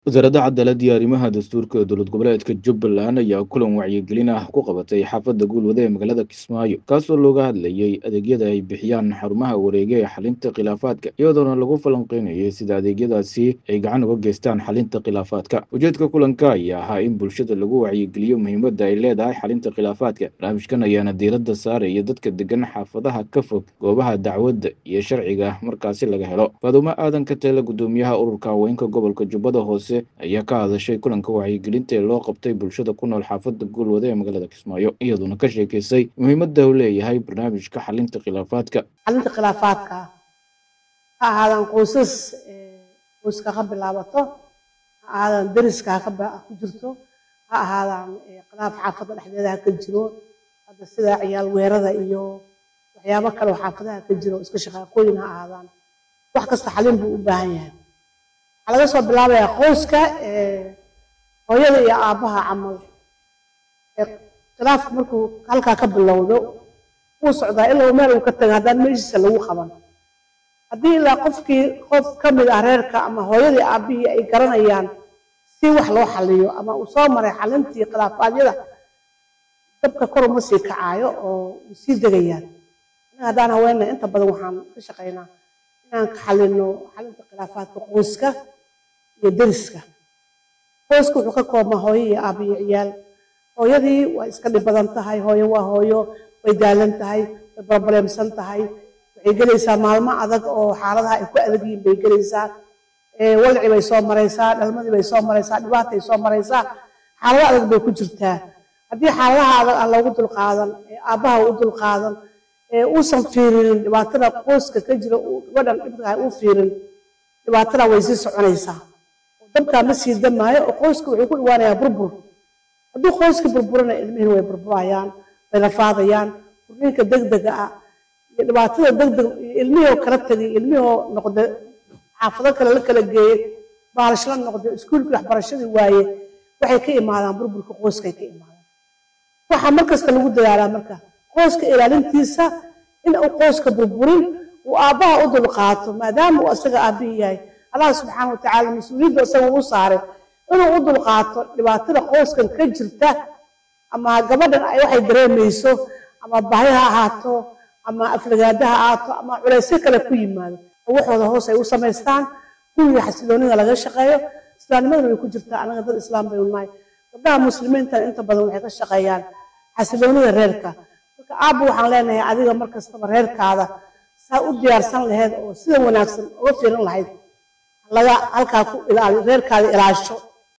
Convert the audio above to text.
wasaaradda cadaaladda iyo arrimaha dastuurka ee dowlad goboleedka jubbaland ayaa kulan wacyigelin ah ku qabatay xaafadda guulwade ee magaalada kismaayo kaasoo looga hadlayey adeegyada ay bixiyaan xarumaha wareega ee xalinta khilaafaadka iyadoona lagu falanqeynayay sida adeegyadaasi ay gacan uga geystaan xalinta khilaafaadka ujeedka kulanka ayaa ahaa in bulshada lagu wacyigeliyo muhiimadda ay leedahay xalinta khilaafaadka barnaamijkan ayaana diiradda saaraya dadka degan xaafadaha ka fog goobaha dacwadda iyo sharciga markaasi laga helo faadumo aadan ka teele gudoomiyaha ururka haweenka gobolka jubbada hoose ayaa ka hadashay kulanka wacyigelinta ee loo qabtay bulshada ku nool xaafadda guulwade ee magaalada kismaayo iyadoona ka sheekeysay muhiimadda uu leeyahay barnaamijka xalinta khilaafaadka xalinta khilaafaadka ha ahaadaan qoysas qoyska ka bilaabato ha ahaadaan deriska ku jirto ha ahaadaan khilaaf xaafadda dhexdeeda ha ka jiro hadda sida ciyaal weerada iyo waxyaabo kale oo xaafadaha ka jiro iska shaqaaqooyin ha ahaadaan wax kasta xalin buu u baahan yahay waxaa laga soo bilaabayaa qoyska hooyada iyo aabbaha camal khilaafka markuu halkaa ka bilowdo wuu socdaa ilaa meel uu ka taga haddaan meeshiisa lagu qaban haddii ilaa qofkii qof ka mid ah reerka ama hooyadii aabbihii ay garanayaan si wax loo xaliyo ama uu soo maray xalintii khilaafaadyada dabka kor uma sii kacaayo oo u sii degayaan anaga haddaan haweenna inta badan waxaan ka shaqaynaa inaan ka xalino xalinta khilaafaadka qoyska iyo deriska qoyska wuxuu ka koobmaa hooyo iyo aabba iyo ciyaal hooyadii waa iska dhib badan tahay hooyo waa hooyo way daalan tahay way barbareemsan tahay waxay gelaysaa maalmo adag oo xaaladaha ay ku adag yihiin bay gelaysaa walci bay soo maraysaa dhalmadii bay soo maraysaa dhibaatay soo maraysaa xaalado adag bay ku jirtaa haddii xaaladaha adag aan loogu dulqaadan aabbaha u dulqaadan uusan fiirinin dhibaatada qoyska ka jira gabadhan dhibka uu fiirin dhibaatada way sii soconaysaa dabkaa ma sii damaayo oo qoyska wuxuu ku dhawaanayaa burbur hadduu qoyska burburana ilmihin way burburayaan way rafaadayaan furniinka degdega ah iyo dhibaatada degdeg ilmihoo kala tegay ilmihoo noqda xaafado kale la kala geeyey baalashla noqda iskuulkii waxbarashadii waaye waxay ka imaadaan burburka qoyskay ka imaadaan waxaa markasta lagu dadaalaa marka qoyska ilaalintiisa in uu qoyska burburin uu aabbaha u dulqaato maadaama uu asaga aabbihii yahay allah subxaana watacaala mas-uuliyadda isaga u saaray inuu u dulqaato dhibaatada qoyskan ka jirta ama gabadhan ay waxay dareemayso ama bahi ha ahaato ama aflagaada ha ahaato ama culaysyo kale ku yimaado oo waxooda hoos ay u samaystaan guriga xasiloonida laga shaqeeyo islaamnimadana way ku jirtaa anaga dad islaam baynu nahay gabdhaha muslimiintana inta badan waxay ka shaqeeyaan xasiloonida reerka marka aabba waxaan leenahay adiga mar kastaba reerkaada saa u diyaarsan laheyd oo sida wanaagsan uga fiirin lahayd laga halkaa ku ilaali reerkaada ilaasho